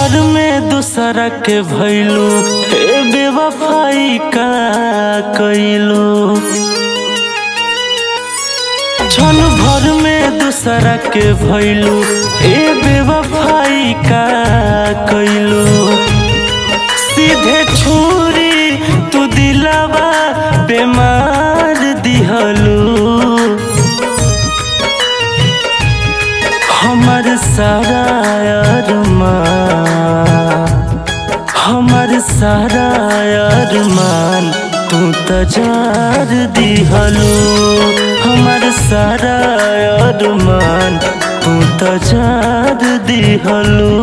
भर में दूसरा के भैलू ए बेवफाई का कैलू क्षण भर में दूसरा के भैलू ए बेवफाई का कैलू सीधे छुरी तू दिलावा बेमार दिहलू हमर सारा अरमान हमर सारा अरमान तू त जार दिहलू हमर सारा अरमान तू त जार दिहलू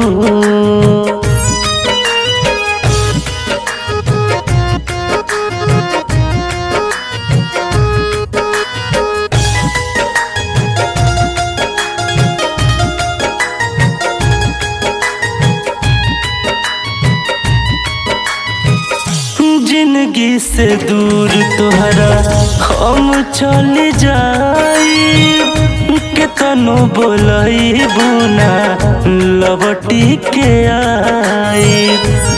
जिंदगी से दूर तोहरा हम चल जाई केतनो बोलई बुना लबटी के आई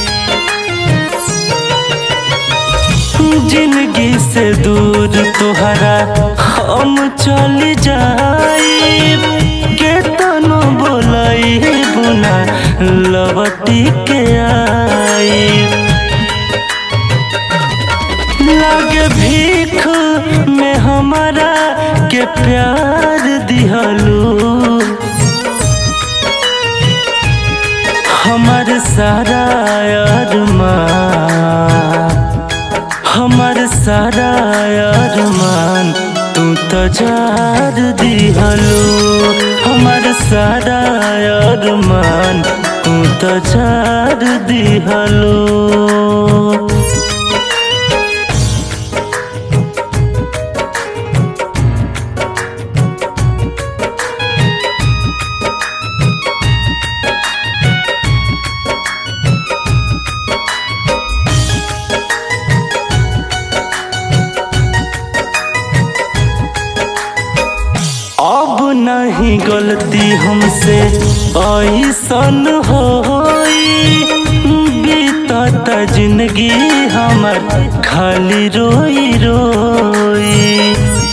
जिंदगी से दूर तोहरा हम चल जाई केतनो बोलई बुना लबटी के आई लागे भीख में हमारा के प्यार दिहलू हमर सारा अरमान हमर सारा अरमान तू त जार दिहलू हमर सारा अरमान तू त जार दिहलू अब नहीं गलती हमसे ऐसन होई बीतत जिंदगी हमर खाली रोई रोई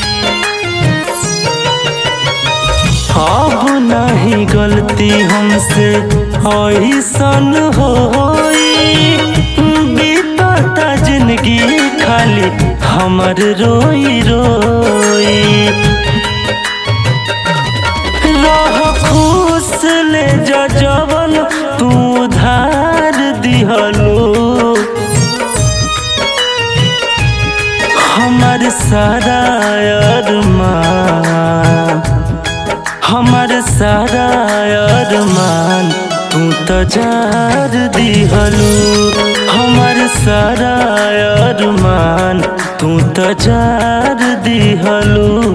अब नहीं गलती हमसे ऐसन होई बीतत जिंदगी खाली हमर रोई रोई रह खुश ले जा जवन तू उधार दिहलो हमर सारा अरमान हमर सारा अरमान तू त जार दिहलो हमर सारा अरमान तू त जार दिहलो